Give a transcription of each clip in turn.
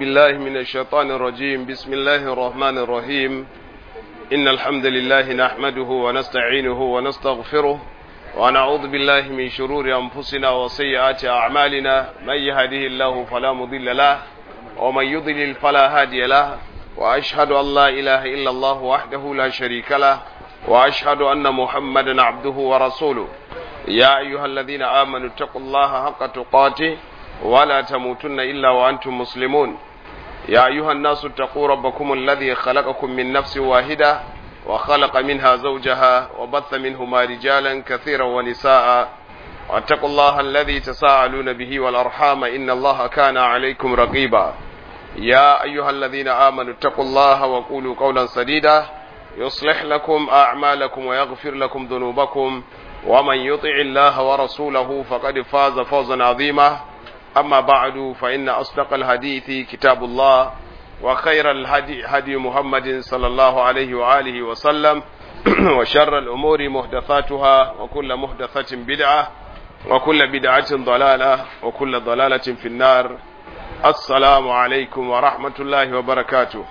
بالله من الشيطان الرجيم بسم الله الرحمن الرحيم إن الحمد لله نحمده ونستعينه ونستغفره ونعوذ بالله من شرور أنفسنا وسيئات أعمالنا من يهده الله فلا مضل له ومن يضلل فلا هادي له وأشهد أن لا إله إلا الله وحده لا شريك له وأشهد أن محمدا عبده ورسوله يا أيها الذين آمنوا اتقوا الله حق تقاته ولا تموتن إلا وأنتم مسلمون يا أيها الناس اتقوا ربكم الذي خلقكم من نفس واحدة وخلق منها زوجها وبث منهما رجالا كثيرا ونساء واتقوا الله الذي تساءلون به والأرحام إن الله كان عليكم رقيبا يا أيها الذين آمنوا اتقوا الله وقولوا قولا سديدا يصلح لكم أعمالكم ويغفر لكم ذنوبكم ومن يطع الله ورسوله فقد فاز فوزا عظيما أما بعد فإن أصدق الحديث كتاب الله وخير الهدي هدي محمد صلى الله عليه وآله وسلم وشر الأمور محدثاتها وكل محدثة بدعة وكل بدعة ضلالة وكل ضلالة في النار السلام عليكم ورحمة الله وبركاته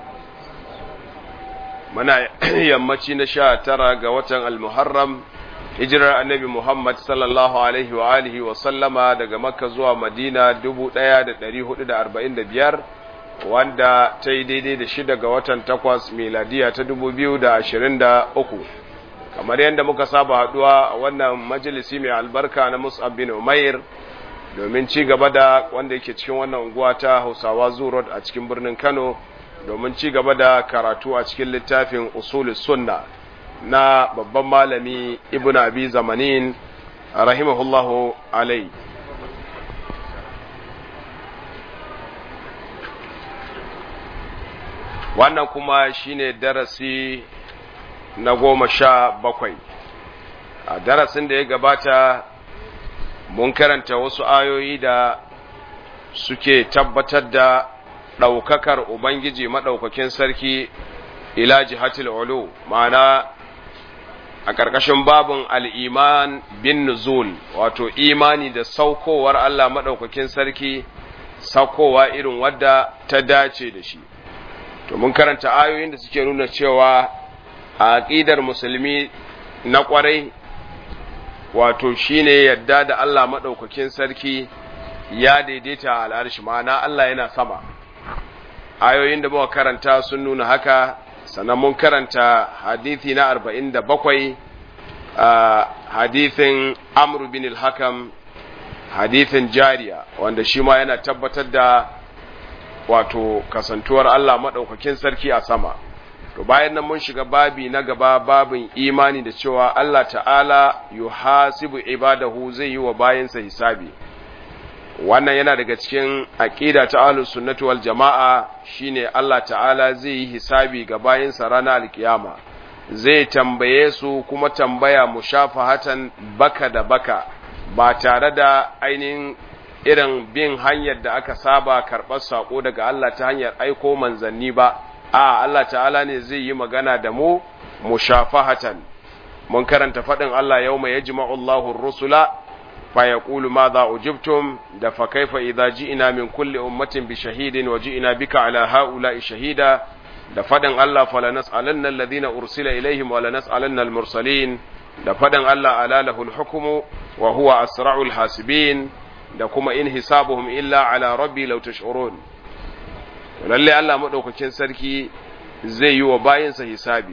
muna yammaci na sha tara ga watan almuharram hijirar annabi muhammad sallallahu alaihi wa alihi wa sallama daga makka zuwa madina dubu ɗaya da ɗari hudu da arba'in da biyar wanda ta yi daidai da shida ga watan takwas miladiya ta dubu biyu da ashirin da uku kamar yadda muka saba haɗuwa a wannan majalisi mai albarka na mus'ab bin umair domin ci gaba da wanda yake cikin wannan unguwa ta hausawa zurot a cikin birnin kano domin ci gaba da karatu a cikin littafin usulus sunna na babban malami ibn abi zamanin rahimahullahu alai wannan kuma shine darasi na goma sha bakwai a darasin da ya gabata mun karanta wasu ayoyi da suke tabbatar da ɗaukakar Ubangiji maɗaukakin sarki ila jihatil ulu ma'ana a ƙarƙashin babin al'iman bin nuzul wato imani da saukowar Allah maɗaukakin sarki saukowa irin wadda ta dace da shi to mun karanta ayoyin da suke nuna cewa a aƙidar musulmi na ƙwarai wato shine yadda da Allah maɗaukakin sarki ya daidaita al'arshi ma'ana Allah yana sama ayoyin da muka karanta sun nuna haka sannan mun karanta hadithi na arba'in da bakwai hadithin amru bin al-hakam hadithin jariya wanda shi ma yana tabbatar da wato kasantuwar Allah maɗaukakin sarki a sama to bayan nan mun shiga babi na gaba babin imani da cewa Allah ta'ala yuhasibu ibadahu zai yi wa bayansa hisabi wannan yana daga cikin aqida ta ahlus sunnati wal jamaa shine Allah ta'ala zai yi hisabi ga bayinsa ranar alkiyama zai tambaye su kuma tambaya mushafahatan baka da baka ba tare da ainihin irin bin hanyar da aka saba karɓar sako daga Allah ta hanyar aiko manzanni ba a Allah ta'ala ne zai yi magana da mu mushafahatan mun karanta faɗin Allah yawma yajma'u Allahu ar-rusula فيقول ماذا أجبتم da فكيف إذا جئنا من كل أمة بشهيد وجئنا بك على هؤلاء شهيدا da faɗin Allah falanas'alanna alladhina ursila ilaihim wa lanas'alanna al-mursalin da faɗin Allah ala lahul hukmu wa huwa asra'ul hasibin da kuma in hisabuhum illa ala rabbi law tash'urun lalle Allah madaukakin sarki zai yi wa bayinsa hisabi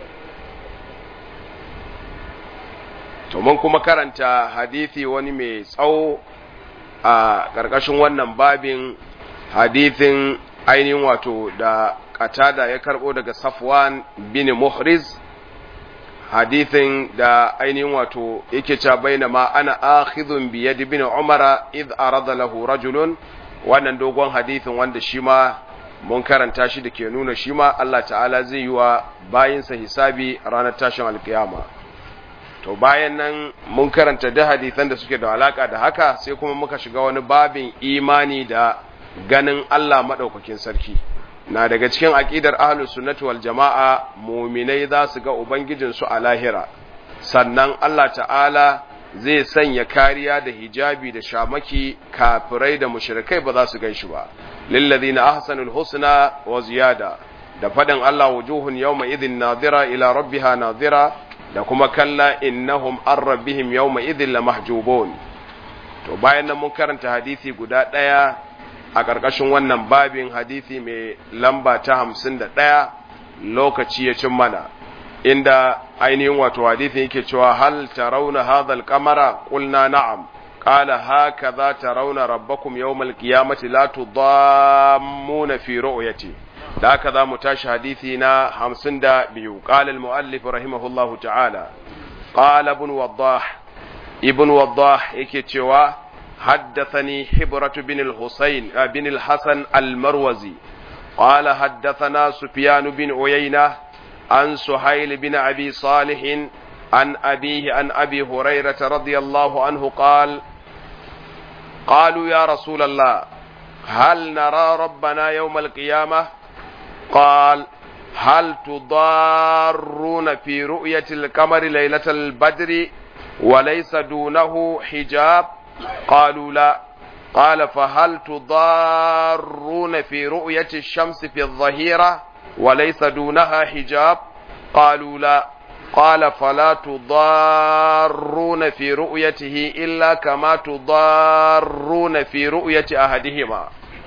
to mun kuma karanta hadithi wani mai tsawo a ƙarƙashin wannan babin hadithin ainihin wato da katada ya karɓo daga safwan bin muhriz hadithin da ainihin wato yake ca baina ma ana akhidhun bi yadi bin umara id arada lahu rajulun wannan dogon hadithin wanda shi ma mun karanta shi da ke nuna shi ma Allah ta'ala zai yi wa bayinsa hisabi ranar tashin alkiyama to bayan nan mun karanta da hadisan da suke da alaka da haka sai kuma muka shiga wani babin imani da ganin Allah madaukakin sarki na daga cikin aqidar ahlus sunnati wal jamaa mu'minai za su ga ubangijin su a lahira sannan Allah ta'ala zai sanya kariya da hijabi da shamaki kafirai da mushrikai ba za su gan shi ba lilladhina ahsanul husna wa ziyada da fadin Allah wujuhun yawma idhin nadira ila rabbiha nadira da kuma kalla innahum an rabbihim yawma idhin lamahjubun to bayan nan mun karanta hadisi guda daya a ƙarƙashin wannan babin hadisi mai lamba ta hamsin da ɗaya lokaci ya cin mana inda ainihin wato hadisin yake cewa hal tarawna hadha al-qamara qulna na'am qala hakaza tarawna rabbakum yawm al-qiyamati la tudammuna fi ru'yati da haka za mu tashi hadisi na hamsin da biyu qala al-muallif rahimahullahu ta'ala qala ibn waddah ibn waddah yake cewa حدثني حبرة بن الحسين بن الحسن المروزي قال حدثنا سفيان بن عيينة عن سهيل بن أبي صالح عن أبيه عن أبي هريرة رضي الله عنه قال قالوا يا رسول الله هل نرى ربنا يوم القيامة قال هل تضارون في رؤية القمر ليلة البدر وليس دونه حجاب قالوا لا قال فهل تضارون في رؤية الشمس في الظهيرة وليس دونها حجاب قالوا لا قال فلا تضارون في رؤيته إلا كما تضارون في رؤية أحدهما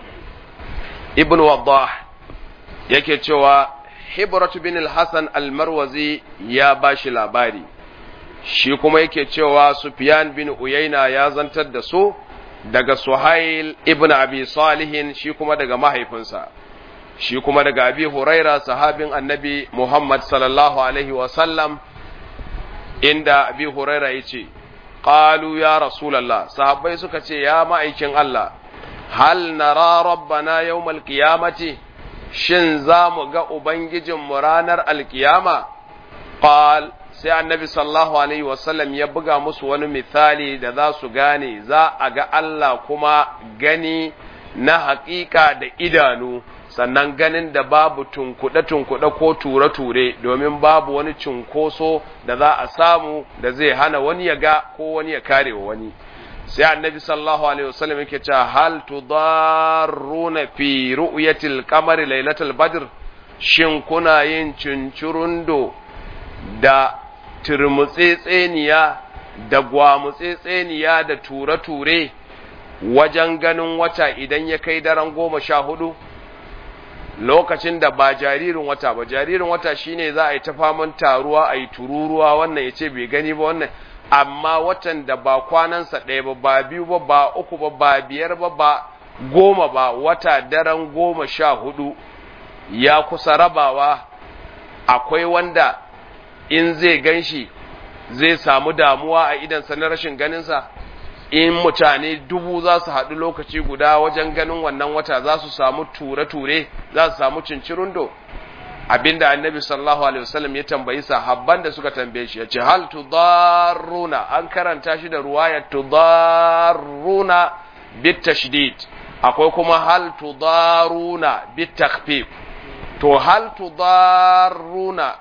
ابن وضاح yake cewa hibratu bin al-hasan al-marwazi ya bashi labari shi kuma yake cewa Sufyan bin Uyayna ya zantar da su daga Suhail ibn Abi Salihin shi kuma daga mahaifinsa shi kuma daga Abi Huraira sahabin Annabi Muhammad sallallahu alaihi wa sallam inda Abi Huraira yace qalu ya Rasulullah sahabbai suka ce ya ma'aikin Allah hal nara rabbana yawmal qiyamati shin za mu ga ubangijinmu ranar alkiyama qal sai annabi sallallahu alaihi wasallam ya buga musu wani misali da za su gane za a ga Allah kuma gani na haƙiƙa da idanu sannan ganin da babu tunkuɗe-tunkuɗe ko ture-ture domin babu wani cunkoso da za a samu da zai hana wani ya ga ko wani ya kare wa wani sai annabi sallallahu alaihi wasallam yake cewa hal tudarruna fi ru'yatil qamari lailatul badr shin kuna yin cincirundo da turmutsetseniya da gwamutsetseniya da ture-ture wajen ganin wata idan ya kai daren goma sha hudu lokacin da ba jaririn wata ba jaririn wata shine za a yi ta faman taruwa a yi tururuwa wannan ya ce bai gani ba wannan amma watan da ba kwanansa ɗaya ba ba biyu ba ba uku ba ba biyar ba ba goma ba wata daren goma sha hudu ya kusa rabawa akwai wanda in zai gan shi zai samu damuwa a idansa na rashin ganinsa in mutane dubu za su haɗu lokaci guda wajen ganin wannan wata za su samu ture-ture za su samu cincirundo abinda annabi sallallahu alaihi wasallam ya tambayi sahabban da suka tambaye shi ya ce hal tudarruna an karanta shi da ruwaya tudarruna bit tashdid akwai kuma hal tudaruna bit takhfif to hal tudarruna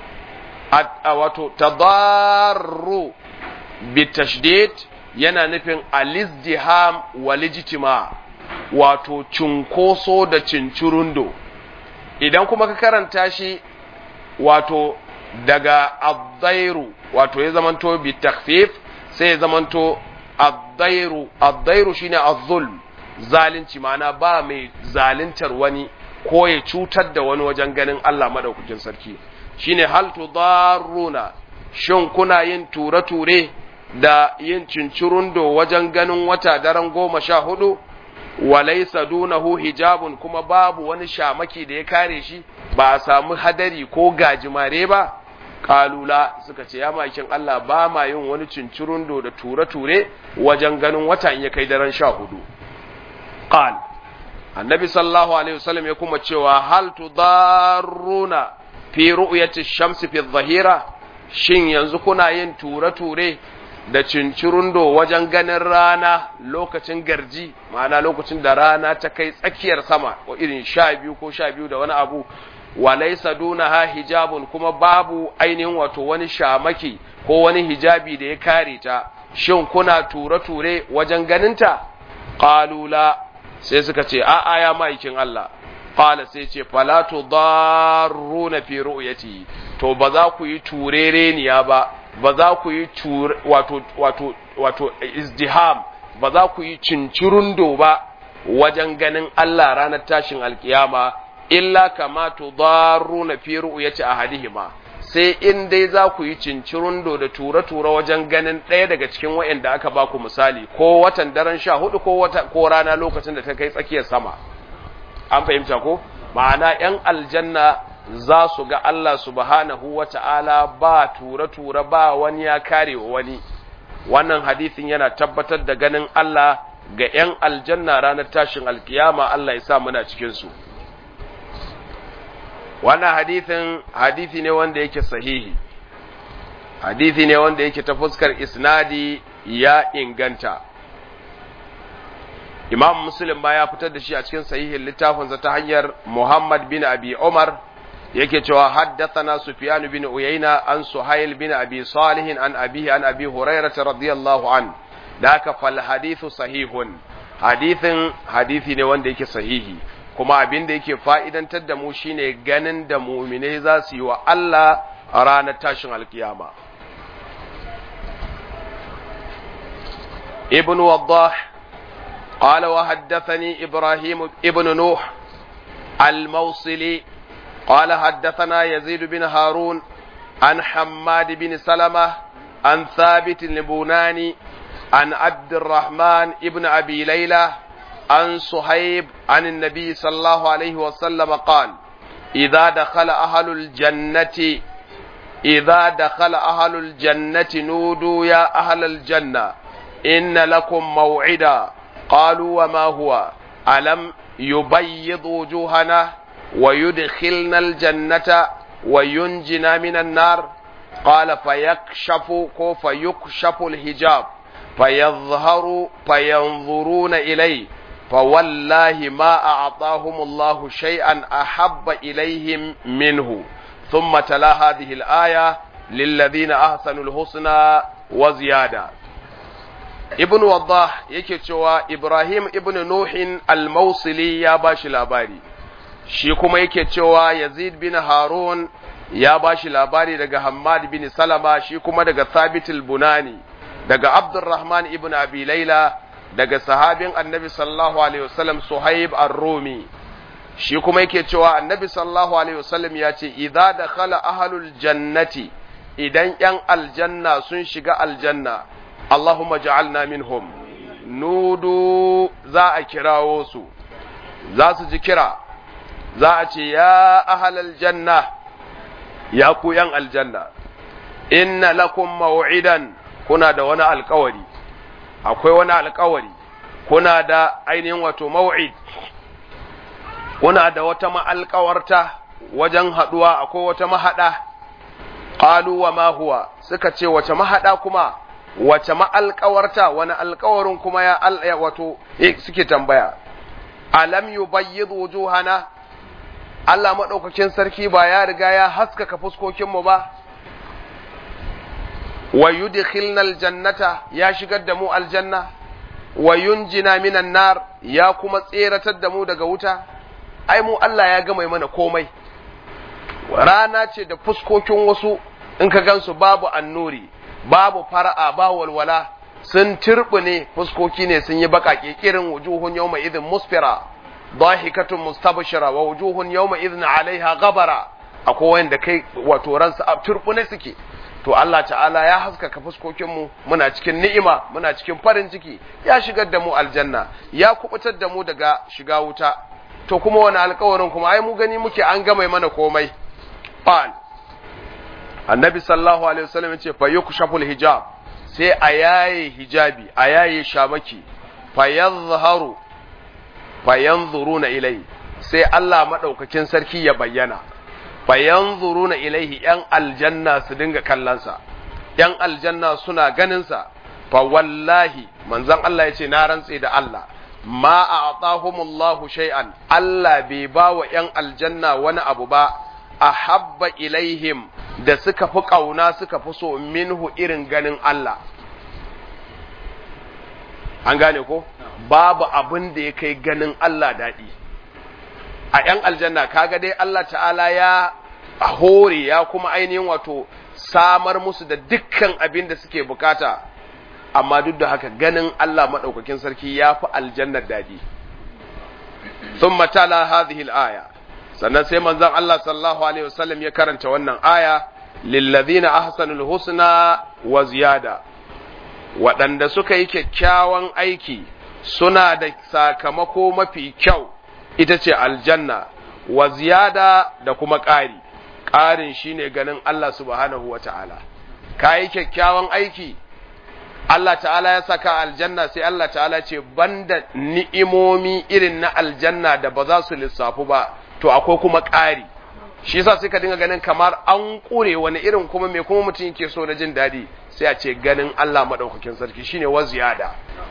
wato tadarru bitashdid yana nufin alizdiham walijtima wato cunkoso da cincirundo idan kuma ka karanta shi wato daga addairu wato ya zamanto bitakfif sai ya zamanto addairu addairu shine azzulm zalunci ma'ana ba mai zaluntar wani ko ya cutar da wani wajen ganin Allah madaukakin sarki shine hal tudarruna shin kuna yin ture-ture da yin cincirundo wajen ganin wata daren goma sha hudu walaisa dunahu hijabun kuma babu wani shamaki da ya kare shi ba a samu hadari ko gajimare ba kalula suka ce ya makin Allah ba ma yin wani cincirundo da ture-ture wajen ganin wata in ya kai daren sha hudu qal annabi sallallahu alaihi wasallam ya kuma cewa hal tudarruna fi ru'yati shamsi fi dhahira shin yanzu kuna yin ture-ture da cincirundo wajen ganin rana lokacin garji ma'ana lokacin da rana ta kai tsakiyar sama ko irin sha biyu ko sha biyu da wani abu walaisa dunaha hijabun kuma babu ainihin wato wani shamaki ko wani hijabi da ya kare ta shin kuna ture-ture wajen ganinta qalula sai suka ce a'a ya ma'aikin Allah qala sai ce fala tudarruna fi ru'yati to ba za ku yi turereniya ba ba za ku yi wato wato wato izdiham ba za ku yi cincirundo ba wajen ganin Allah ranar tashin alkiyama illa kama tudarruna fi ru'yati ahadihima sai in dai za ku yi cincirundo da tura-tura wajen ganin ɗaya daga cikin wa'anda aka ba ku misali ko watan daren sha hudu ko wata ko rana lokacin da ta kai tsakiyar sama an fahimta ko ma'ana ‘yan aljanna za su ga Allah subhanahu wa ta'ala ba tura-tura ba wani ya kare wa wani wannan hadithin yana tabbatar da ganin Allah ga ‘yan aljanna ranar tashin alkiyama Allah ya sa muna cikinsu wannan hadithin hadithi ne wanda yake sahihi hadithi ne wanda yake ta fuskar isnadi ya inganta imam muslim ba ya fitar da shi a cikin sahihin littafinsa ta hanyar muhammad bin abi umar yake cewa haddathana sufyan bin uyayna an suhail bin abi salih an abihi an abi hurairah radiyallahu an da haka fal hadithu sahihun hadithin hadithi ne wanda yake sahihi kuma abin da yake fa'idantar da mu shine ganin da mu'minai za su yi wa Allah a ranar tashin alkiyama ibn waddah قال وحدثني إبراهيم ابن نوح الموصلي قال حدثنا يزيد بن هارون عن حماد بن سلمة عن ثابت البناني عن عبد الرحمن ابن أبي ليلى عن صهيب عن النبي صلى الله عليه وسلم قال إذا دخل أهل الجنة إذا دخل أهل الجنة نودوا يا أهل الجنة إن لكم موعدا قالوا وما هو ألم يبيض وجوهنا ويدخلنا الجنة وينجنا من النار قال فيكشف فيكشف الحجاب فيظهر فينظرون إليه فوالله ما أعطاهم الله شيئا أحب إليهم منه ثم تلا هذه الآية للذين أحسنوا الحسنى وزيادة ibn waddah yake cewa ibrahim ibn nuhin al-mausili ya bashi labari shi kuma yake cewa yazid bin harun ya bashi labari daga hammad bin salama shi kuma daga thabit al-bunani daga abdurrahman ibn abi laila daga sahabin annabi sallallahu alaihi wasallam suhaib ar-rumi shi kuma yake cewa annabi sallallahu alaihi wasallam ya ce idza dakhala ahlul jannati idan yan aljanna sun shiga aljanna Allahumma ja'alna minhum nudu za a kirawo su za su ji kira za a ce ya ahalal janna ya ku yan aljanna inna lakum maw'idan kuna da wani alkawari akwai wani alkawari kuna da ainihin wato maw'id kuna da wata ma'alkawarta wajen haduwa akwai wata mahada qalu wa ma huwa suka ce wace mahada kuma wace ma'alƙawarta wani alƙawarin kuma ya al wato suke tambaya alam yubayyid wujuhana Allah madaukakin sarki ba ya riga ya haskaka fuskokin mu ba wa yudkhilna aljannata ya shigar da mu aljanna wa yunjina minan nar ya kuma tseratar da mu daga wuta ai mu Allah ya gama mana komai rana ce da fuskokin wasu in ka gansu babu annuri babu fara'a ba walwala sun ne fuskoki ne sun yi baƙaƙe kirin wujuhun yawma idhin musfira dahikatun mustabshira wa wujuhun yawma idhin alaiha ghabara akwai wanda kai wato ransu a turbune suke to Allah ta'ala ya haskaka fuskokin mu muna cikin ni'ima muna cikin farin ciki ya shigar da mu aljanna ya kubutar da mu daga shiga wuta to kuma wani alƙawarin kuma ai mu gani muke an gama mana komai qal annabi sallallahu alaihi wasallam ya ce fa yukshaful hijab sai a yaye hijabi a yaye shamaki fa yadhharu fa yanzuruna ilai sai Allah madaukakin sarki ya bayyana fa yanzuruna ilaihi yan aljanna su dinga kallonsa yan aljanna suna ganin sa fa wallahi manzon Allah ya ce na rantse da Allah ma a'tahumullahu shay'an Allah bai ba wa yan aljanna wani abu ba ahabba ilaihim da suka fi ƙauna suka fi so minhu irin ganin Allah. An gane ko? babu abin da ya kai ganin Allah daɗi a ‘yan aljanna kaga dai Allah ta'ala ya hore ya kuma ainihin wato samar musu da dukkan abin da suke bukata amma duk da haka ganin Allah maɗaukakin sarki ya fi aljannar daɗi sun matala hadhihi aya sannan sai manzon Allah sallallahu alaihi wasallam ya karanta wannan aya lillazina ahsanul husna wa ziyada waɗanda suka yi kyakkyawan aiki suna da sakamako mafi kyau ita ce aljanna wa ziyada da kuma ƙari ƙarin shine ganin Allah subhanahu wa ta'ala ka yi kyakkyawan aiki Allah ta'ala ya saka aljanna sai Allah ta'ala ce banda ni'imomi irin na aljanna da ba za su lissafu ba to akwai kuma ƙari shi yasa sai ka dinga ganin kamar an ƙure wani irin kuma me kuma mutum yake so na jin daɗi sai a ce ganin Allah maɗaukakin sarki shine wa ziyada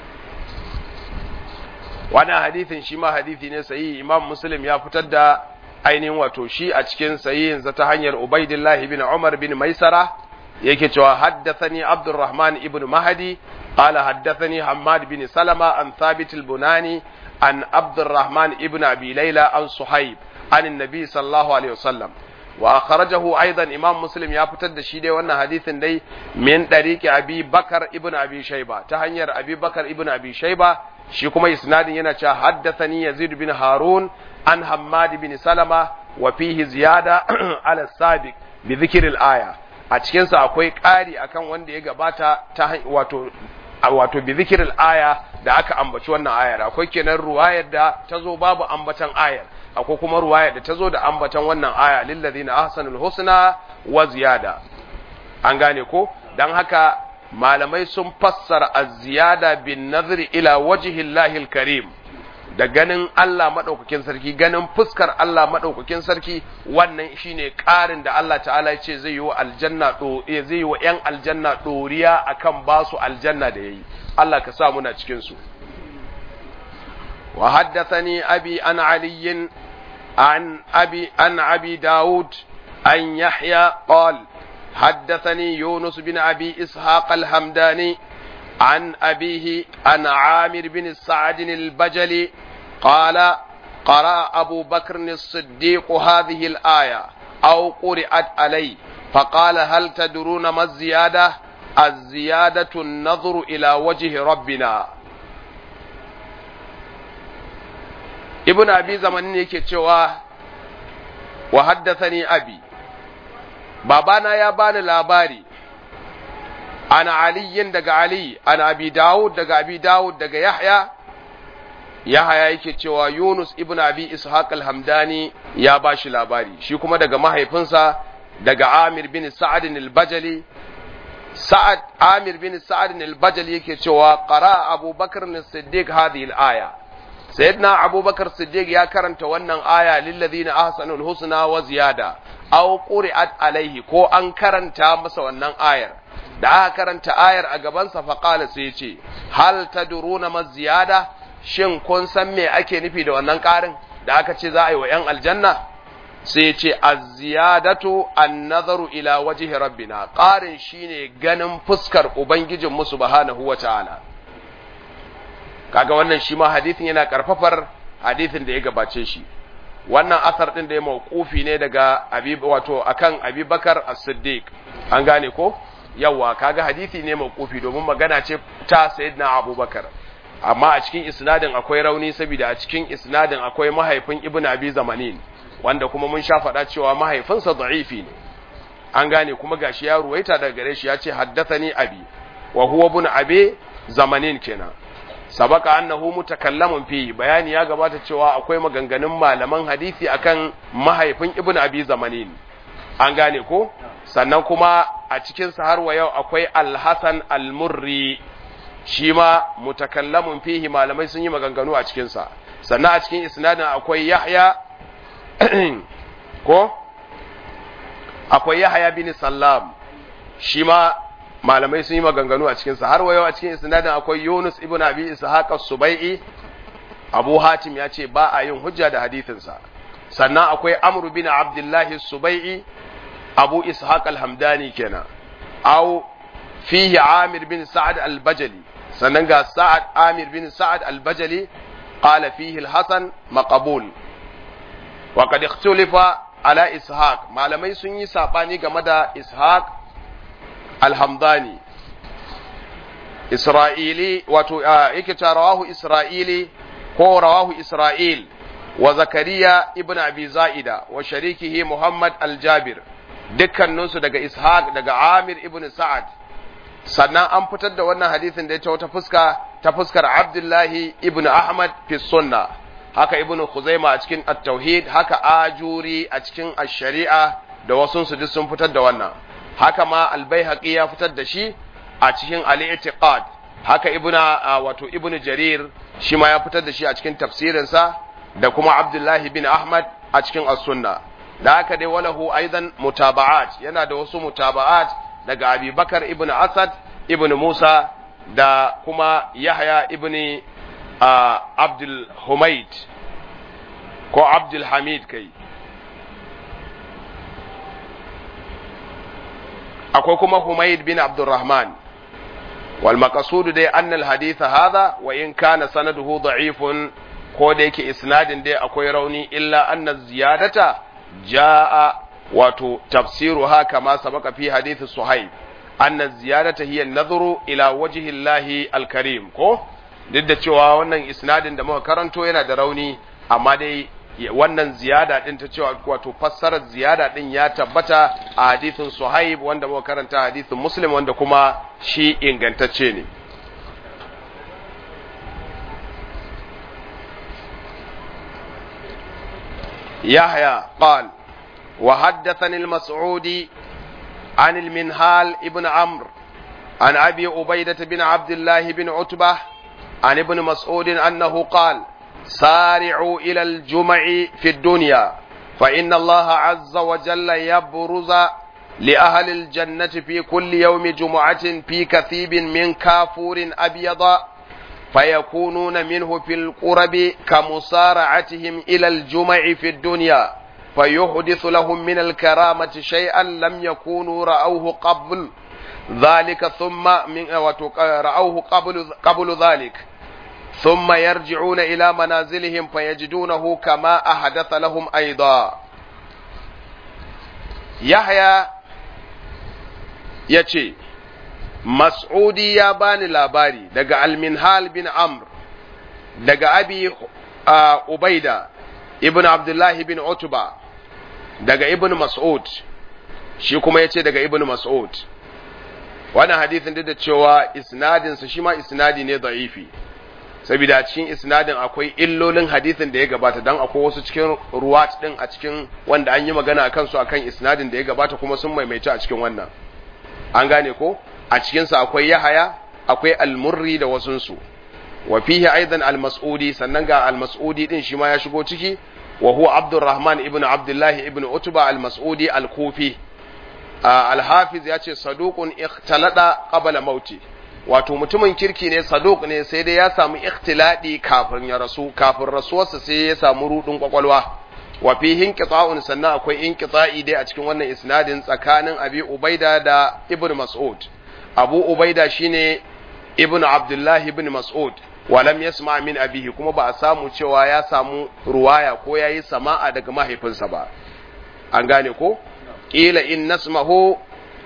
wannan hadithin shi ma hadithi ne sahihi imam muslim ya fitar da ainihin wato shi a cikin sahihinsa ta hanyar ubaidillah ibn umar bin maisara yake cewa haddathani abdurrahman ibn mahdi qala haddathani hammad bin salama an thabit al-bunani an abdurrahman ibn abi layla an suhaib an annabi sallallahu alaihi wasallam wa akhrajahu aidan imam muslim ya fitar da shi dai wannan hadisin dai min dariqi abi bakar ibn abi shayba ta hanyar abi bakar ibn abi shayba shi kuma isnadin yana cewa haddathani yazid bin harun an hammad bin salama wa fihi ziyada ala sabiq bi dhikr al aya a cikin sa akwai ƙari akan wanda ya gabata ta wato wato bi dhikr al aya da aka ambaci wannan ayar akwai kenan ruwayar da ta zo babu ambatan ayar akwai kuma ruwayar da ta zo da ambatan wannan aya lillazina ahsanul husna wa ziyada an gane ko dan haka malamai sun fassara az-ziyada bin nazri ila wajhillahi karim da ganin Allah madaukakin sarki ganin fuskar Allah madaukakin sarki wannan shine ƙarin da Allah ta'ala ya ce zai yi wa aljanna do zai yi wa ƴan aljanna doriya akan basu aljanna da yayi Allah ka sa muna cikin su wa haddathani abi an ali an abi an abi daud an yahya qala حدثني يونس بن أبي إسحاق الحمداني عن أبيه عن عامر بن سعد البجلي قال قرأ أبو بكر الصديق هذه الآية أو قرأت عليه فقال هل تدرون ما الزيادة الزيادة النظر إلى وجه ربنا ابن أبي زمن يكي وحدثني أبي babana ya bani labari ana aliyin daga ali ana abi dawud daga abi dawud daga yahya yahya yake cewa yunus ibn abi ishaq al-hamdani ya bashi labari shi kuma daga mahaifinsa daga amir bin sa'ad al-bajali sa'ad amir bin sa'ad al-bajali yake cewa qara abubakar as-siddiq hadhihi al-aya sayyidina abubakar siddiq ya karanta wannan aya lillazina ahsanul husna wa ziyada aw quri'at alaihi ko an karanta masa wannan ayar da aka karanta ayar a gaban sa faqala sai yace hal tadruna ma ziyada shin kun san me ake nufi da wannan karin da aka ce za a yi wa yan aljanna sai yace az-ziyadatu an-nazaru ila wajhi rabbina qarin shine ganin fuskar ubangijin mu subhanahu wa ta'ala kaga wannan shi ma hadithin yana karfafar hadithin da ya gabace shi wannan asar din da ya mawqufi ne daga abi wato akan Abi Bakar As-Siddiq an gane ko yawa kaga hadisi ne mawqufi domin magana ce ta Sayyidina Abubakar amma a cikin isnadin akwai rauni saboda a cikin isnadin akwai mahaifin Ibn Abi Zamanin wanda kuma mun sha faɗa cewa mahaifinsa da'ifi ne an gane kuma gashi ya ruwaita daga gare shi ya ce haddathani abi wa huwa ibn abi zamanin kenan sabaka annahu mutakallamun fi bayani ya gabata cewa akwai maganganun malaman hadisi akan mahaifin ibnu abi zamanin an gane ko sannan kuma a cikin sa har wa yau akwai al-hasan al-murri shi ma mutakallamun fihi malamai sun yi maganganu a cikin sa sannan a cikin isnadin akwai yahya ko akwai yahya bin sallam shi ma malamai sun yi maganganu a cikinsa har wayo a cikin isnadin akwai Yunus ibn Abi Ishaq as-Subai'i Abu Hatim ya ce ba a yin hujja da hadithinsa sannan akwai Amr bin Abdullah as-Subai'i Abu Ishaq al-Hamdani kenan aw fihi Amir bin Sa'ad al-Bajali sannan ga sa'ad amir bin sa'ad al-bajali qala fihi al-hasan maqbul wa qad ikhtulifa ala ishaq malamai sun yi sabani game da ishaq al-hamdani isra'ili wato yake ta rawahu isra'ili ko rawahu isra'il wa zakariya ibn abi za'ida wa sharikihi muhammad al-jabir dukkaninsu daga ishaq daga amir ibn sa'ad sannan an fitar da wannan hadisin da ya ta wata fuska ta fuskar abdullahi ibn ahmad fi sunna haka ibn khuzaima a cikin at-tauhid haka ajuri a cikin ash-shari'a da wasu su duk sun fitar da wannan haka ma al-baihaqi ya fitar da shi a cikin al-i'tiqad haka ibn wato ibn jarir shi ma ya fitar da shi a cikin tafsirinsa da kuma abdullahi bin ahmad a cikin as-sunna da haka dai walahu aidan mutaba'at yana da wasu mutaba'at daga Abi Bakar ibn Asad ibn Musa da kuma Yahya ibn uh, Abdul Humaid ko Abdul Hamid kai akwai kuma Humaid bin Abdurrahman wal maqsud dai annal hadith hadha wa in kana sanaduhu da'ifun ko da yake isnadin dai akwai rauni illa anna ziyadata jaa wato tafsiruha kama sabaka fi hadith suhaib anna ziyadata hiya an-nadhru ila wajhi Allah al-karim ko duk da cewa wannan isnadin da muka karanto yana da rauni amma dai wannan ziyada din ta cewa wato fassarar ziyada din ya tabbata a hadithin suhaib wanda muka karanta hadithin muslim wanda kuma shi ingantacce ne يحيى قال وحدثني المسعودي عن المنهال ابن عمرو عن ابي عبيده بن عبد الله بن عتبه عن ابن مسعود انه قال سارعوا الى الجمع في الدنيا فان الله عز وجل يبرز لاهل الجنه في كل يوم جمعه في كثيب من كافور ابيض فيكونون منه في القرب كمصارعتهم الى الجمع في الدنيا فيحدث لهم من الكرامة شيئا لم يكونوا رأوه قبل ذلك ثم من رأوه قبل قبل ذلك ثم يرجعون إلى منازلهم فيجدونه كما أحدث لهم أيضا يحيى يتي مسعودي يا باني لاباري دقى المنهال بن عمرو دقى أبي عبيدة ابن عبد الله بن عتبة daga ibn mas'ud shi kuma ya ce daga ibn mas'ud wannan hadithin duk da cewa isnadinsa shi ma isnadi ne da'ifi saboda cikin isnadin akwai illolin hadithin da ya gabata dan akwai wasu cikin ruwat din a cikin wanda an yi magana a kansu akan isnadin da ya gabata kuma sun maimaita a cikin wannan an gane ko a cikinsa akwai yahaya akwai almurri da wasunsu wa fihi aidan al-mas'udi sannan ga al-mas'udi din shi ma ya shigo ciki وهو عبد الرحمن ابن عبد الله ابن عتبة المسعودي الكوفي آه الحافظ يأتي صدوق اختلط قبل موتي wato mutumin kirki ne saduk ne sai dai ya samu ikhtiladi kafin ya rasu kafin rasuwarsa sai ya samu rudin kwakwalwa wa fi hinqita'un sannan akwai inqita'i dai a cikin wannan isnadin tsakanin Abi Ubaida da Ibn Mas'ud Abu Ubaida shine Ibn Abdullah ibn Mas'ud walam yasma min abihi kuma ba a samu cewa ya samu ruwaya ko yayi sama'a daga mahaifinsa ba an gane ko qila in nasmahu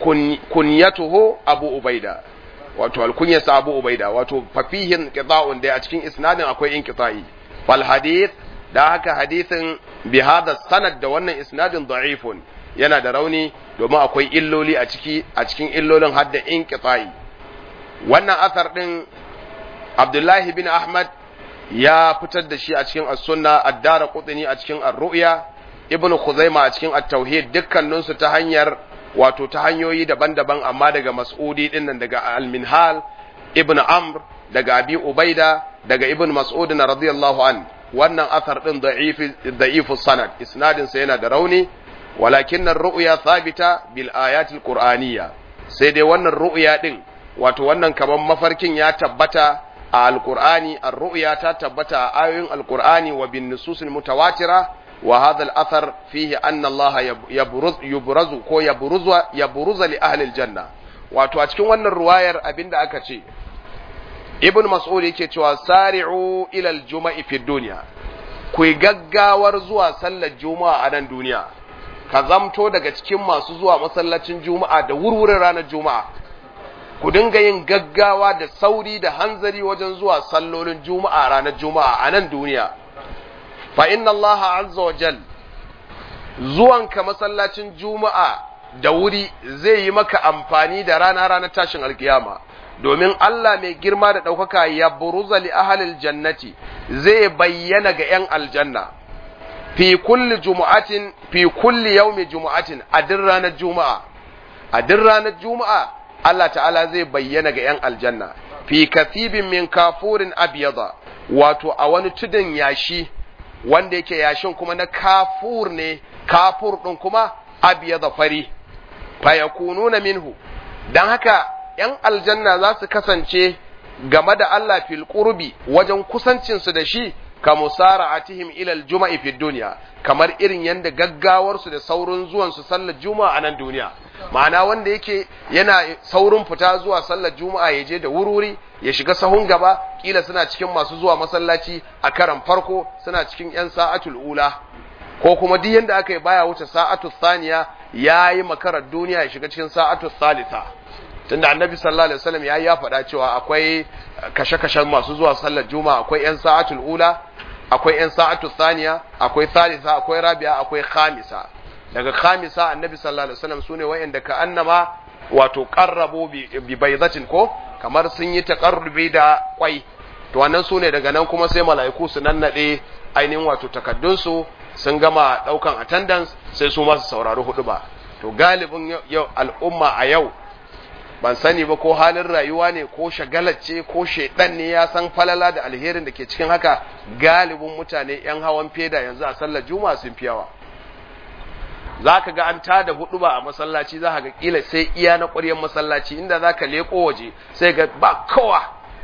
kunyatuhu abu ubaida wato alkunyarsa abu ubaida wato fafihin qita'un da a cikin isnadin akwai inqita'i fal hadith da haka hadithin bi hada sanad da wannan isnadin da'ifun yana da rauni domin akwai illoli a ciki a cikin illolin hadda inqita'i wannan asar din Abdullahi bin Ahmad ya fitar da shi a cikin as-sunna ad-dara qutni a cikin ar-ru'ya ibnu khuzaima a cikin at-tauhid dukkanin su ta hanyar wato ta hanyoyi daban-daban amma daga mas'udi din nan daga al-minhal ibnu amr daga abi ubaida daga ibnu mas'ud radiyallahu an wannan athar din da'ifi da'ifu sanad isnadin sa yana da rauni walakin ar-ru'ya thabita bil ayati al-qur'aniyya sai dai wannan ru'ya din wato wannan kaman mafarkin ya tabbata a alkur'ani ar-ru'ya ta tabbata a ayoyin alkur'ani wa bin nususil mutawatira wa hadha al-athar fihi anna Allah yabruz yubrazu ko yabruzu yabruza li ahli al-janna wato a cikin wannan ruwayar abinda aka ce ibn mas'ud yake cewa sari'u ila al-juma'i fi dunya ku gaggawar zuwa sallar juma'a a nan duniya ka zamto daga cikin masu zuwa masallacin juma'a da wurwurin ranar juma'a ku dinga yin gaggawa da sauri da hanzari wajen zuwa sallolin juma'a ranar juma'a a nan duniya fa inna allaha azza wa jal zuwanka masallacin juma'a da wuri zai yi maka amfani da rana ranar tashin alkiyama domin Allah mai girma da ɗaukaka ya buruza li ahalil jannati zai bayyana ga ‘yan aljanna fi kulli jumu'atin fi kulli yaumi jumu'atin a duk ranar juma'a a duk ranar juma'a Allah ta'ala zai bayyana ga ‘yan aljanna fi kasibin min kafurin abiyada wato a wani tudun yashi wanda yake yashin kuma na kafur ne kafur ɗin kuma abiyada fari fa yakununa minhu dan haka ‘yan aljanna za su kasance game da Allah fil qurbi wajen kusancinsu da shi ka musara'atihim ila al-juma'i fi dunya kamar irin yanda gaggawarsu da saurin zuwan su sallar juma'a a nan duniya ma'ana wanda yake yana saurin fita zuwa sallar juma'a ya je da wurwuri ya shiga sahun gaba kila suna cikin masu zuwa masallaci a karan farko suna cikin yan sa'atul ula ko kuma duk yanda aka yi baya wuce sa'atul thaniya yayi makarar duniya ya shiga cikin sa'atul thalitha tunda annabi sallallahu alaihi wasallam ya ya faɗa cewa akwai kashe-kashen masu zuwa sallar juma'a akwai yan sa'atul ula akwai yan sa'atul thaniya akwai thalitha akwai rabi'a akwai khamisa daga khamisa annabi sallallahu alaihi wasallam sune wayanda ka annama wato qarrabu bi baydatin ko kamar sun yi taqarrubi da kwai to wannan sune daga nan kuma sai mala'iku su nannade ainihin wato takaddun su sun gama daukan attendance sai su ma su saurari hudu ba to galibin yau al'umma a yau ban sani ba ko halin rayuwa ne ko shagalace ko shaidan ne ya san falala da alherin da ke cikin haka galibin mutane yan hawan feda yanzu a sallar juma'a sun fi yawa za ka ga an tada hudu ba a masallaci za ka ga kila sai iya na ƙwaryen masallaci inda za ka leko waje sai ga ba kowa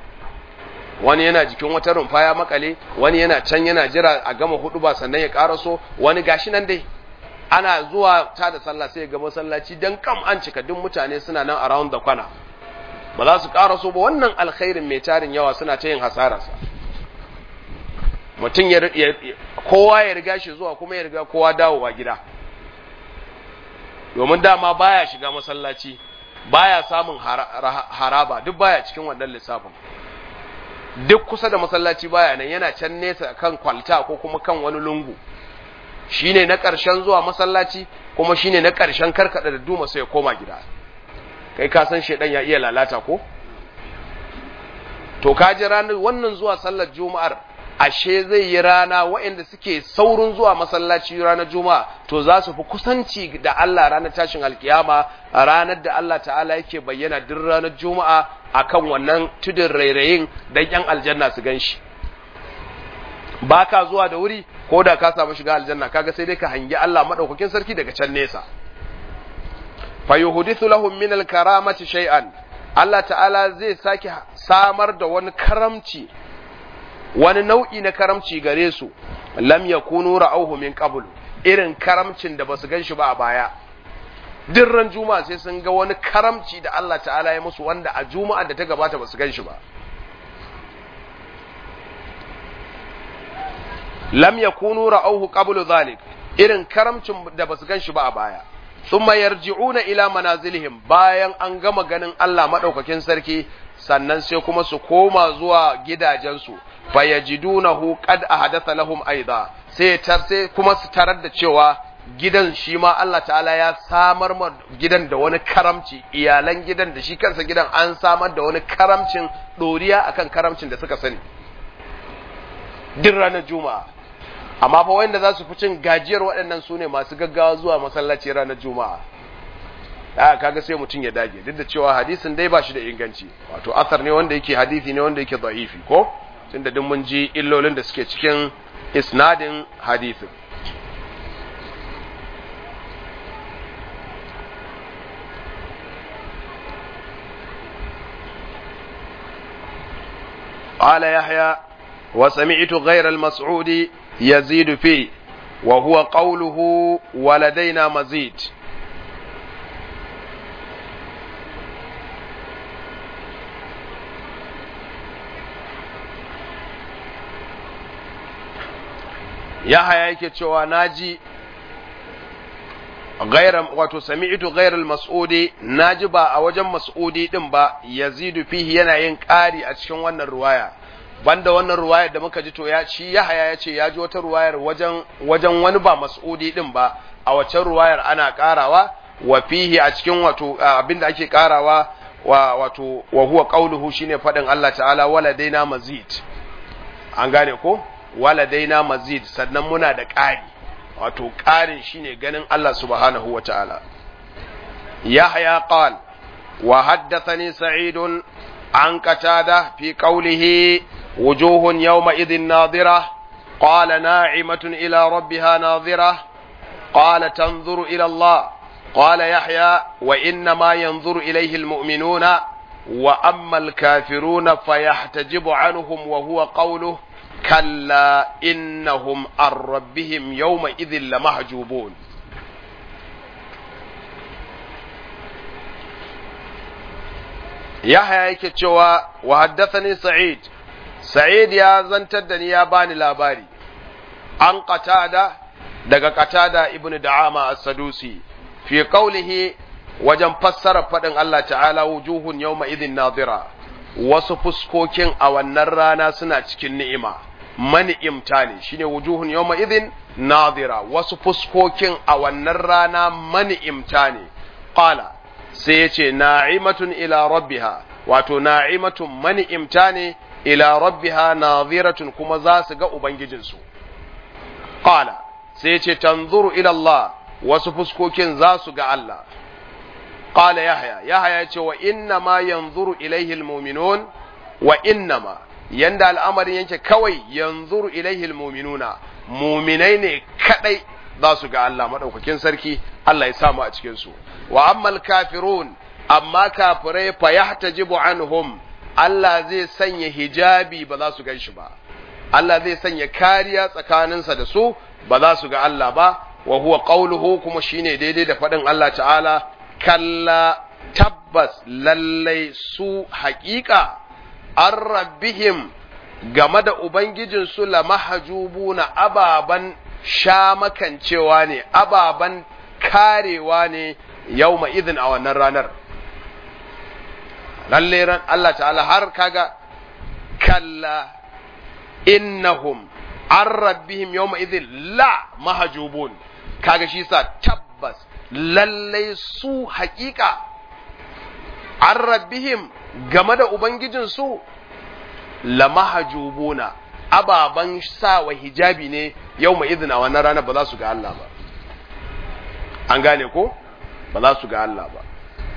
wani yana jikin wata rumfa ya makale wani yana can yana jira a gama hudu ba sannan ya karaso wani gashi nan dai ana zuwa ta da sallah sai ga masallaci dan kam an cika duk mutane suna nan around the corner ba za su karaso ba wannan alkhairin mai tarin yawa suna ta yin hasararsa mutum ya kowa ya riga shi zuwa kuma ya riga kowa dawowa gida domin dama baya shiga masallaci baya samun haraba duk baya cikin wannan lissafin duk kusa da masallaci baya nan yana can nesa kan kwalta ko kuma kan wani lungu shine na ƙarshen zuwa masallaci kuma shine na ƙarshen karkada da duma sai ya koma gida kai ka san shedan ya iya lalata ko to ka ji ranar wannan zuwa sallar juma'ar ashe zai yi rana waɗanda suke saurin zuwa masallaci ranar juma'a to za su fi kusanci da Allah ranar tashin alkiyama a ranar da Allah ta'ala yake bayyana duk ranar juma'a akan wannan tudun rairayin dan yan aljanna su ganshi ba ka zuwa da wuri ko da ka samu shiga aljanna kaga sai dai ka hangi Allah madaukakin sarki daga can nesa fa yuhdithu lahum min al-karamati shay'an Allah ta'ala zai sake samar da wani karamci wani nau'i na karamci gare su lam yakunu ra'awhu min qablu irin karamcin da basu ganshi ba a baya duk ran juma'a sai sun ga wani karamci da Allah ta'ala ya musu wanda a juma'a da ta gabata basu ganshi ba lam yakunu ra'awhu qablu dhalik irin karamcin da basu ganshi ba a baya thumma yarji'una ila manazilihim bayan an gama ganin Allah madaukakin sarki sannan sai kuma su koma zuwa gidajensu fayajidunahu qad ahadatha lahum aidha sai tar sai kuma su tarar da cewa gidan shi ma Allah ta'ala ya samar ma gidan da wani karamci iyalan gidan da shi kansa gidan an samar da wani karamcin doriya akan karamcin da suka sani din ranar juma'a amma fa wanda za su fi cin gajiyar waɗannan su ne masu gaggawa zuwa masallaci ranar juma'a a kaga sai mutum ya dage duk da cewa hadisin dai ba shi da inganci wato asar ne wanda yake hadisi ne wanda yake da'ifi ko tunda duk mun ji illolin da suke cikin isnadin hadisin قال يحيى وسمعت غير المسعود يزيد فيه وهو قوله ولدينا مزيد yahaya yake cewa naji غير wato sami'tu ghayr al-mas'udi naji ba a wajen mas'udi din ba yazidu fihi yana yin ƙari a cikin wannan ruwaya banda wannan ruwayar da muka ji to ya shi Yahaya ya ce ya ji wata ruwayar wajen wajen wani ba mas'udi din ba a waccan ruwayar ana ƙarawa wa fihi a cikin wato abinda ake ƙarawa wa wato wa huwa qauluhu shine fadin Allah ta'ala waladaina mazid an gane ko waladaina mazid sannan muna da ƙari wato ƙarin shine ganin Allah subhanahu wa ta'ala. Yahya qal wa haddathani sa'idun an qatada fi qawlihi wujuhun yawma idhin nadira qala na'imatun ila rabbiha nadira qala tanzuru ila Allah qala yahya wa inna ma yanzuru ilayhi almu'minuna wa amma alkafiruna fayahtajibu anhum wa huwa qawluhu كلا إنهم عن ربهم يومئذ لمحجوبون يحيى yake cewa wa haddathani sa'id sa'id ya zantar da ni ya bani labari an qatada daga qatada ibnu da'ama as-sadusi fi qawlihi wajen fassara fadin Allah ta'ala wujuhun yawma idhin nadira wasu fuskokin a wannan rana suna cikin ni'ima mani'imta ne shine wujuhun yawma idhin nadira wasu fuskokin a wannan rana mani'imta ne qala sai yace na'imatun ila rabbiha wato na'imatun mani'imta ne ila rabbiha nadiratun kuma za su ga ubangijinsu qala sai yace tanzuru ila Allah wasu fuskokin za su ga Allah qala yahya yahya yace wa inna ma yanzuru ilaihi almu'minun wa inna ma yanda al'amarin yake kawai yanzuru ilaihi almu'minuna mu'minai ne kadai za su ga Allah madaukakin sarki Allah ya samu a cikin su wa ammal kafirun amma kafirai fa yahtajibu anhum Allah zai sanya hijabi ba za su gan shi ba Allah zai sanya kariya tsakaninsa da su ba za su ga Allah ba wa huwa qawluhu kuma shine daidai da faɗin Allah ta'ala kalla tabbas lallai su haƙiƙa an rabbihim game da Ubangijinsu la mahajubuna ababan shamakancewa ne, ababan karewa ne yau izin a wannan ranar. Lalle ran Allah ta'ala har kaga kalla innahum an rabbihim yau izin la mahajubun, kaga shi sa tabbas lallai su haƙiƙa an rabbihim game da Ubangijinsu lamahajubuna ababan sawa hijabi ne yau mai izina wannan rana ba za su ga Allah ba an gane ko ba za su ga Allah ba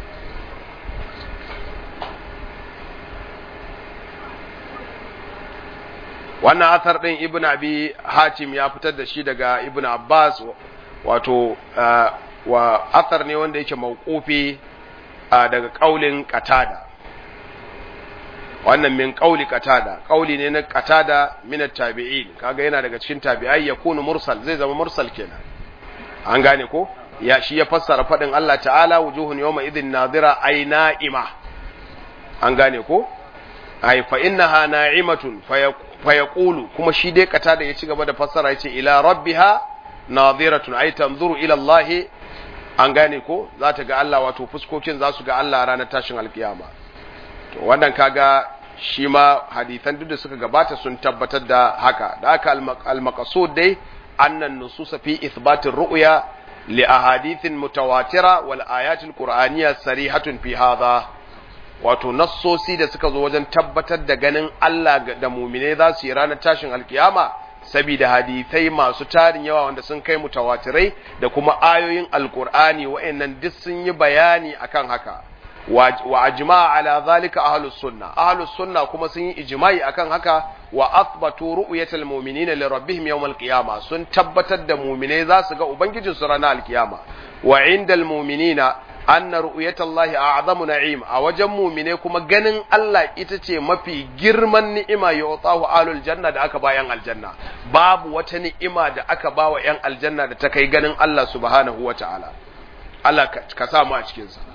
wannan athar ɗin ibn abi hatim ya fitar da shi daga ibn abbas wato wa athar ne wanda yake mawqufi daga kaulin qatada wannan min qauli qatada qauli ne na qatada min at-tabi'in kaga yana daga cikin tabi'ai yakunu mursal zai zama mursal kenan an gane ko ya shi ya fassara fadin Allah ta'ala wujuhun yawma idhin nadira ay na'ima an gane ko ay fa innaha na'imatun fa yaqulu kuma shi dai qatada ya ci gaba da fassara yace ila rabbiha nadiratun ay tanzuru ila Allah an gane ko za ta ga Allah wato fuskokin za su ga Allah ranar tashin alkiyama to wannan kaga shi ma hadithan duk da suka gabata sun tabbatar da haka da haka al-maqsud dai annan nususa fi ithbatir ru'ya li ahadithin mutawatira wal ayatil qur'aniyya sarihatun fi hadha wato nassosi da suka zo wajen tabbatar da ganin Allah da mu'mine za su yi ranar tashin alkiyama saboda hadithai masu tarin yawa wanda sun kai mutawatirai da kuma ayoyin alkur'ani wa'annan duk sun yi bayani akan haka wa ajma'a ala zalika ahlus sunna ahlus sunna kuma sun yi ijma'i akan haka wa athbatu ru'yatal mu'minina li rabbihim yawmal qiyama sun tabbatar da mu'minai za su ga ubangijin su ranar alkiyama wa indal mu'minina anna ru'yatallahi a'zamu na'im a wajen mu'mine kuma ganin Allah ita ce mafi girman ni'ima ya watahu alul janna da aka ba yan aljanna babu wata ni'ima da aka ba wa yan aljanna da ta kai ganin Allah subhanahu wata'ala Allah ka sa mu a cikin sa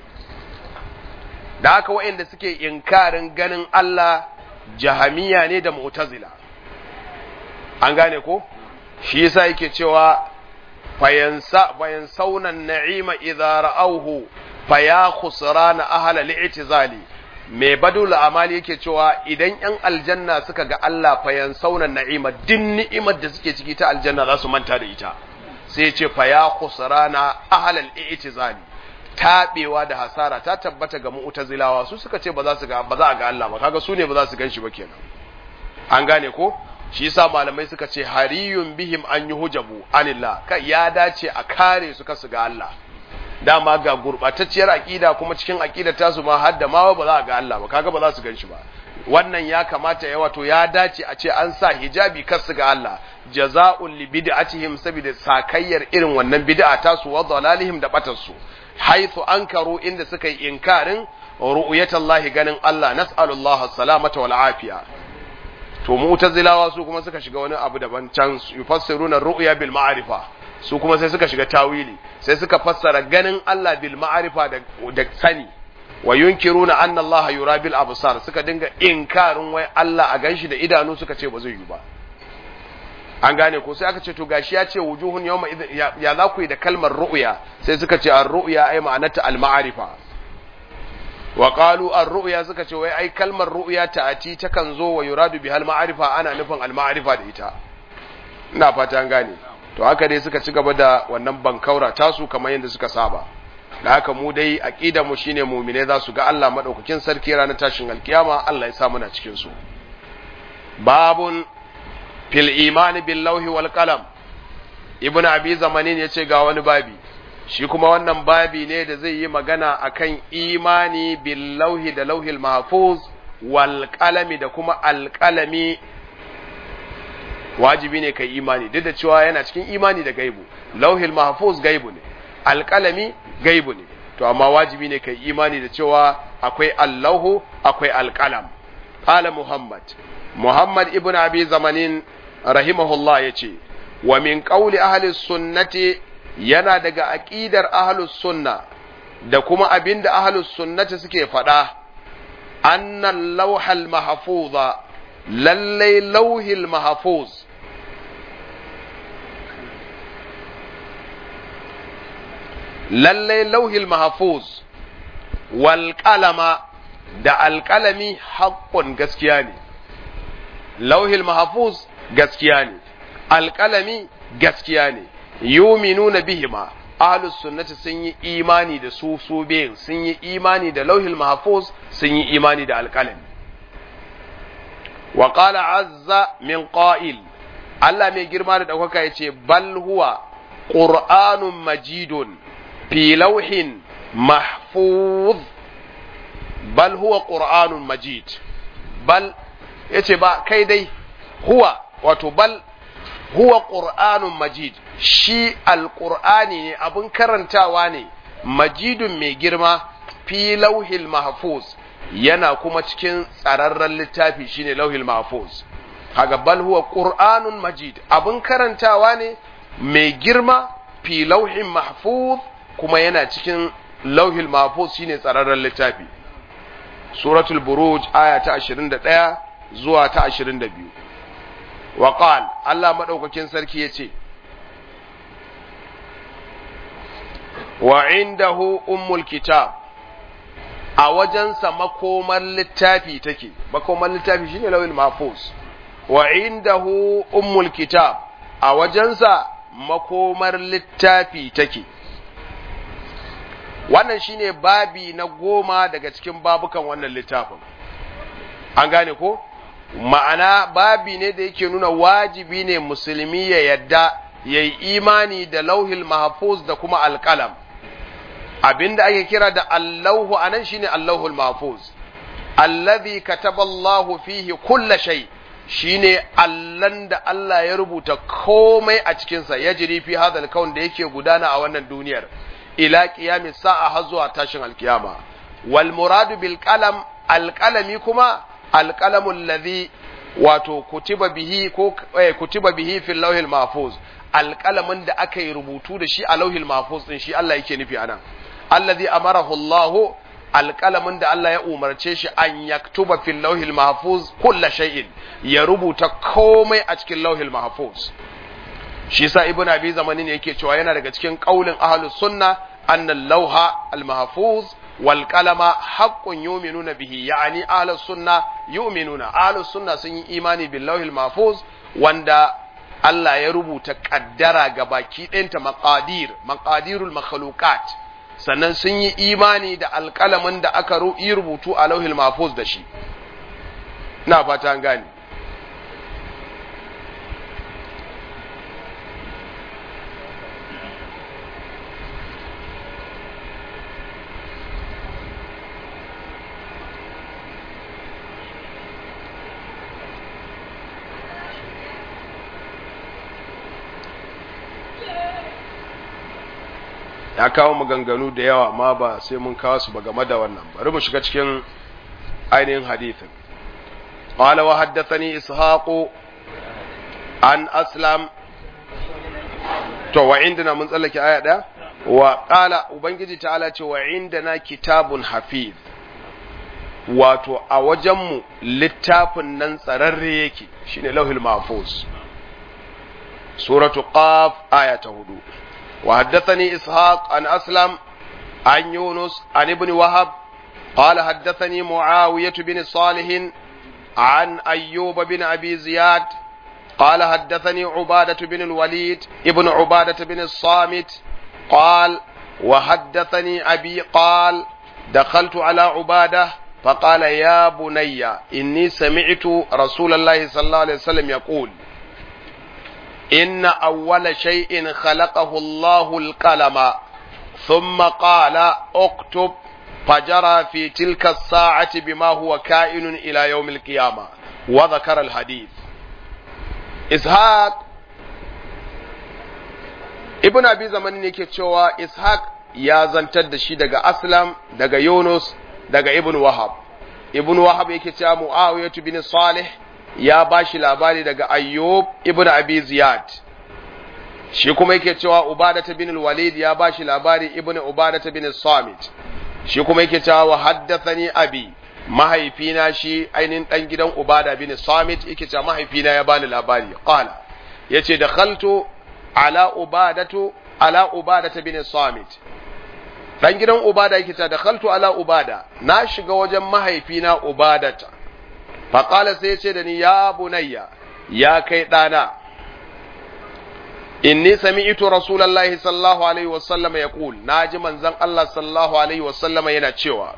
da haka waɗanda suke inkarin ganin Allah jahamiya ne da mu'tazila an gane ko shi yasa yake cewa fayansa fayansawna na'ima idza ra'awhu faya khusrana ahla li'tizali mai badul amali yake cewa idan yan aljanna suka ga Allah fayansawna na'ima din ni'imar da suke ciki ta aljanna za su manta da ita sai ya ce faya khusrana ahla li'tizali tabewa da hasara ta tabbata ga mu'tazilawa su suka ce ba za su ga ba za a ga Allah ba kaga su ne ba za su gan shi ba kenan an gane ko shi yasa malamai suka ce hariyun bihim an yi hujabu anillah kai ya dace a kare su kasu ga Allah dama ga gurbatacciyar aqida kuma cikin aqidar tasu ma har da ma ba za a ga Allah ba kaga ba za su ganshi ba wannan ya kamata ya wato ya dace a ce an sa hijabi kasu ga Allah jaza'un li bid'atihim saboda sakayyar irin wannan bid'a tasu wa dalalihim da batarsu haythu ankaru inda suka yi inkarin ru'yatallahi ganin Allah nas'alullahi salamata wal afiya to mu'tazilawa su kuma suka shiga wani abu daban can yufassiruna ru'ya bil ma'rifa su kuma sai suka shiga tawili sai suka fassara ganin Allah bil ma'rifa da, da sani wa yunkiruna anna Allah yura bil absar suka dinga inkarin wai Allah a ganshi da idanu suka ce ba zai yi ba an gane ko sai aka ce to gashi ya ce wujuhun yawma ya, ya za ku yi da kalmar ru'ya sai suka ce ar-ru'ya ai ma'anata al-ma'rifa wa qalu ar-ru'ya suka ce wai ai kalmar ru'ya ta'ati takan zo wa yuradu bihal ma'rifa ana nufin al-ma'rifa da ita ina fata an gane to haka dai suka ci gaba da wannan bankaura tasu kamar yadda suka saba da haka mu dai aqida mu shine mu'mine za su ga Allah madaukakin sarki ranar tashin alkiyama Allah ya sa muna cikin su babun fil iman bil lawhi wal qalam ibnu abi zamanin yace ga wani babi shi kuma wannan babi ne da zai yi magana akan imani bil lauhi da lauhil mahfuz wal qalami da kuma alqalami wajibi ne kai imani duk da cewa yana cikin imani da gaibu lauhil mahfuz gaibu ne alqalami gaibu ne to amma wajibi ne kai imani da cewa akwai allahu akwai alqalam qala muhammad muhammad ibn abi zamanin rahimahullah yace wa min qawli ahli sunnati yana daga aqidar ahlus sunna da kuma abinda ahlus sunnati suke faɗa annal lawhal mahfuza lallai lauhil mahfuz lallai lauhil mahfuz wal qalama da alƙalami haƙƙun gaskiya ne lauhil mahfuz gaskiya ne alƙalami gaskiya ne yuminuna bihima ahlus sunnati sun yi imani da su su biyu sun yi imani da lauhil mahfuz sun yi imani da alƙalami wa qala azza min qa'il Allah mai girma da ɗaukaka ya ce bal huwa qur'anun majidun fi lauhin mahfuz bal huwa qur'anun majid bal yace ba kai dai huwa wato bal huwa qur'anun majid shi alqur'ani ne abun karantawa ne majidun mai girma fi lauhil mahfuz yana kuma cikin tsararren littafi shine lauhil mahfuz kaga bal huwa qur'anun majid abun karantawa ne mai girma fi lauhin mahfuz kuma yana cikin lauhil mahfuz shine tsararren littafi suratul buruj aya ta 21 zuwa ta 22 wa qal Allah madaukakin sarki yace wa indahu ummul kitab a wajensa makomar littafi take makomar littafi shine lawil mahfuz wa indahu ummul kitab a wajensa makomar littafi take wannan shine babi na goma daga cikin babukan wannan littafin an gane ko ma'ana babi ne da yake nuna wajibi ne musulmi ya yadda ya yi imani da lauhil mahfuz da kuma alƙalam abinda ake kira da allahu a nan shine allahul mahfuz allazi kataballahu fihi kulla shay shine allan da Allah ya rubuta komai a cikinsa ya jiri fi hadal kaun da yake gudana a wannan duniyar ila qiyamis sa'a har zuwa tashin alkiyama wal muradu bil qalam alqalami kuma alqalamul ladhi wato kutiba bihi ko eh, kutiba bihi fil lawhil mahfuz alqalamin da aka yi rubutu da shi a lauhil mahfuz din shi Allah yake nufi anan alladhi amarahu Allah alqalamin da Allah ya umarce shi an yaktuba fil lawhil mahfuz kulla shay'in ya rubuta komai a cikin lauhil mahfuz shi sa ibn abi zamanin yake cewa yana daga cikin qaulin ahlus sunna anna al-lawha al-mahfuz wal qalama haqqun yu'minuna bihi yani ahlus sunna yu'minuna ahlus sunna sun yi imani bil lawhil mahfuz wanda Allah ya rubuta kaddara ga baki ɗinta maqadir maqadirul makhluqat sannan sun yi imani da alƙalamin da aka yi rubutu a lauhil mahfuz da shi ina fata an gane ya kawo maganganu da yawa ma ba sai mun kawo su ba game da wannan bari mu shiga cikin ainihin hadithin qala wa haddathani ishaqu an aslam to wa indana mun tsallake aya daya wa qala ubangiji ta'ala ce wa indana kitabun hafiz wato a wajenmu littafin nan tsararre yake shine lauhul mahfuz suratu qaf aya ta hudu وحدثني إسحاق عن أسلم عن يونس عن ابن وهب قال حدثني معاوية بن صالح عن أيوب بن أبي زياد قال حدثني عبادة بن الوليد ابن عبادة بن الصامت قال وحدثني أبي قال دخلت على عبادة فقال يا بني إني سمعت رسول الله صلى الله عليه وسلم يقول إن أول شيء خلقه الله القلم ثم قال اكتب فجرى في تلك الساعة بما هو كائن إلى يوم القيامة وذكر الحديث إسحاق ابن أبي زمان yake cewa Ishaq ya zantar da shi daga Aslam daga Yunus daga Ibn Wahab Ibn Wahab yake cewa Muawiyah bin Salih ya ba shi labari daga Ayyub ibn Abi Ziyad shi kuma yake cewa Ubadata bin Walid ya ba shi labari ibn Ubadata bin Samit shi kuma yake cewa wa haddathani abi mahaifina shi ainihin dan gidan Ubada bin Samit yake cewa mahaifina ya bani labari qala yace dakhaltu ala Ubadatu ala Ubadata bin Samit dan gidan Ubada yake cewa dakhaltu ala Ubada na shiga wajen mahaifina Ubadata faƙala sai ce da ni ya bunayya ya kai ɗana inni sami'tu rasulullahi sallallahu alaihi wasallam ya ƙul na ji manzon Allah sallallahu alaihi wasallam yana cewa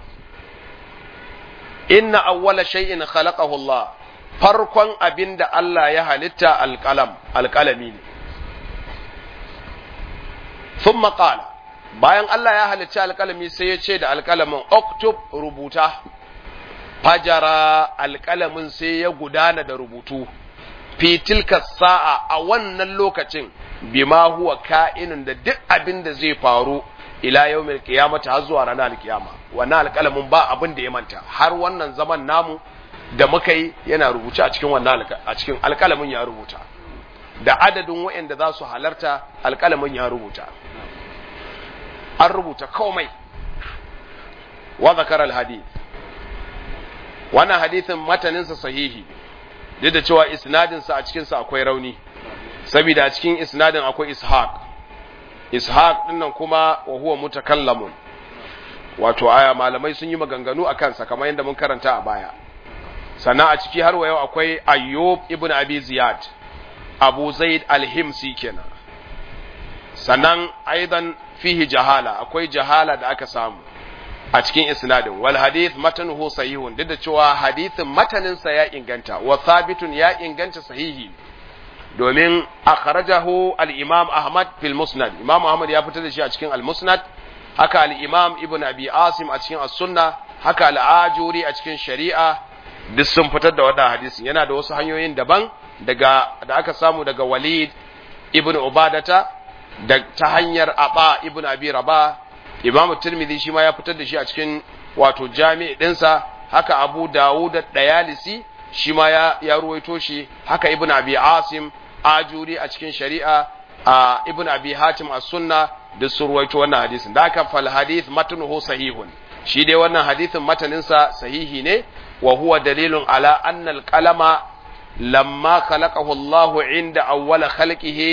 inna awwala shay'in khalaqahu Allah farkon abin da Allah ya halitta alƙalam alƙalami ne thumma qala bayan Allah ya halicci alƙalami sai ya ce da alƙalamin oktub rubuta fajara alƙalamin sai ya gudana da rubutu fitilka sa'a a wannan lokacin bima huwa ka'inin da duk abin da zai faru ila yawmil qiyamati har zuwa ranar alkiyama wannan alƙalamin ba abin da ya manta har wannan zaman namu da muka yi yana rubuce a cikin wannan a cikin alƙalamin ya rubuta da adadin waɗanda za su halarta alƙalamin ya rubuta an rubuta komai wa zakara alhadith wannan hadithin mataninsa sahihi duk da cewa isnadinsa a cikinsa akwai rauni saboda a cikin isnadin akwai ishaq ishaq dinnan kuma wa huwa mutakallamun wato aya malamai sun yi maganganu a kansa kamar yadda mun karanta a baya sannan a ciki har wa yau akwai ayyub ibn abi ziyad abu zaid al-himsi kenan sannan aidan fihi jahala akwai jahala da aka samu a cikin isnadin wal hadith matanuhu sahihun duk da cewa hadithin mataninsa ya inganta wa thabitun ya inganta sahihi domin akhrajahu al-imam ahmad fil musnad imam ahmad ya fitar da shi a cikin al-musnad haka al-imam ibn abi asim a cikin as-sunna haka al-ajuri a cikin shari'a duk sun fitar da wannan hadisin yana da wasu hanyoyin daban daga da aka samu daga walid ibn ubadata da ta hanyar aba ibn abi rabah Imam Tirmidhi shi ma ya fitar da shi a cikin wato jami'i ɗinsa haka Abu Dawud da Dayalisi shi ma ya, ya ruwaito shi haka Ibn Abi Asim Ajuri a cikin shari'a a Ibn Abi Hatim as-Sunna da su ruwaito wannan hadisin da haka fal hadith matnuhu sahihun shi dai wannan hadisin mataninsa sahihi ne wa huwa dalilun ala anna al-qalama lamma khalaqahu Allah inda awwala khalqihi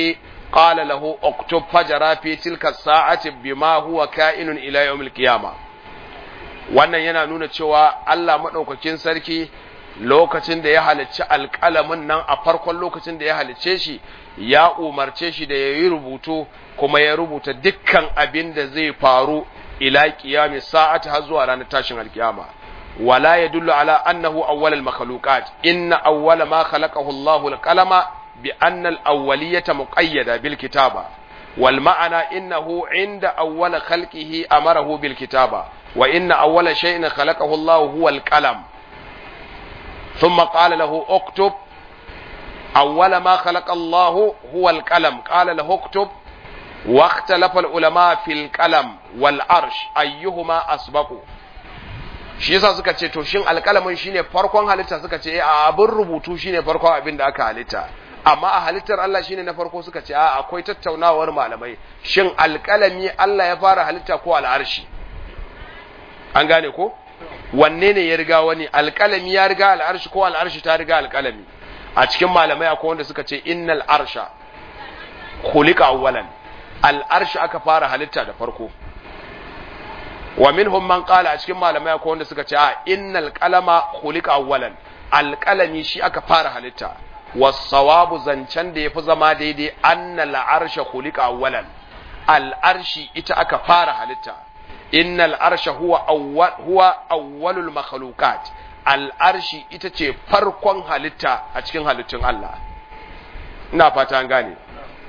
qala lahu uktub fajara fi tilka sa'ati bima huwa ka'inun ila yawmil qiyamah wannan yana nuna cewa Allah madaukakin sarki lokacin da ya halicci alƙalamin nan a farkon lokacin da ya halicce shi ya umarce shi da ya yi rubutu kuma ya rubuta dukkan abin da zai faru ila qiyami sa'ati har zuwa ranar tashin alkiyama wala yadullu ala annahu awwal al-makhluqat inna awwala ma khalaqahu Allahu al-qalama bi anna al-awwaliyata muqayyada bil kitaba wal ma'ana innahu inda awwal khalqihi amarahu bil kitaba wa inna awwala shay'in khalaqahu Allahu huwa al-qalam ثم قال له اكتب أول ما خلق الله هو القلم قال له اكتب واختلف العلماء في القلم والعرش أيهما أسبق shi yasa suka ce to shin alƙalamin shine farkon halitta suka ce a abin rubutu shine farkon abin da aka halitta amma a halittar Allah shine na farko suka ce a akwai tattaunawar malamai shin alƙalami Allah ya fara halitta ko al'arshi an gane ko wanne ne ya riga wani alƙalami ya riga al'arshi ko al'arshi ta riga alƙalami a cikin malamai akwai wanda suka ce innal arsha khuliqa awwalan al'arshi aka fara halitta da farko wa minhum man qala a cikin malamai akwai wanda suka ce a innal qalama khuliqa awwalan alƙalami shi aka fara halitta was-sawabu zancen da yafi zama daidai annal arsha khuliqa awwalan al'arshi ita aka fara halitta innal arsha huwa awwal huwa awwalul makhluqat al arshi ita ce farkon halitta a cikin halittun Allah ina fata an gane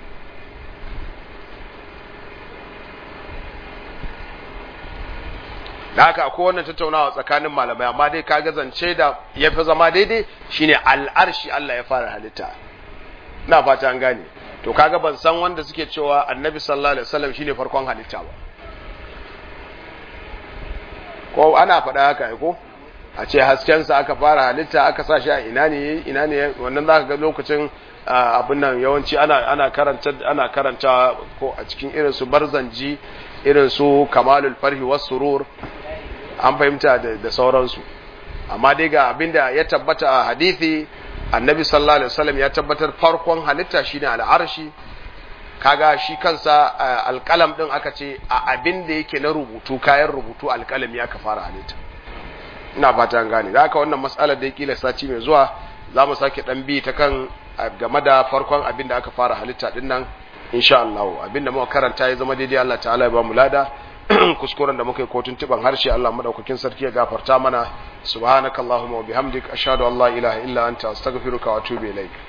da haka akwai wannan tattaunawa tsakanin malamai amma dai kaga zance da ya fi zama daidai shine al'arshi Allah ya fara halitta ina fata an gane to kaga ban san wanda suke cewa annabi sallallahu alaihi wasallam shine farkon halitta ba ko ana faɗa haka ko a ce haskensa aka fara halitta aka sa shi a ina ne ina ne wannan zaka ga lokacin abin nan yawanci ana ana karanta ana karanta ko a cikin irin su barzanji irin su kamalul farhi was surur an fahimta da sauransu amma dai ga abinda ya tabbata a hadisi annabi sallallahu alaihi wasallam ya tabbatar farkon halitta shine al'arshi kaga shi kansa alƙalam din aka ce a abin da yake na rubutu kayan rubutu alƙalami aka fara halitta ina fata an gane da haka wannan matsalar da ya kila sati mai zuwa za mu sake dan bi ta kan game da farkon abin da aka fara halitta din nan insha Allah abin da muka karanta ya zama daidai Allah ta'ala ya ba mu lada kuskuren da muka yi kotun tiban harshe Allah madaukakin sarki ya gafarta mana subhanakallahumma wa bihamdik ashhadu an la ilaha illa anta astaghfiruka wa atubu ilaik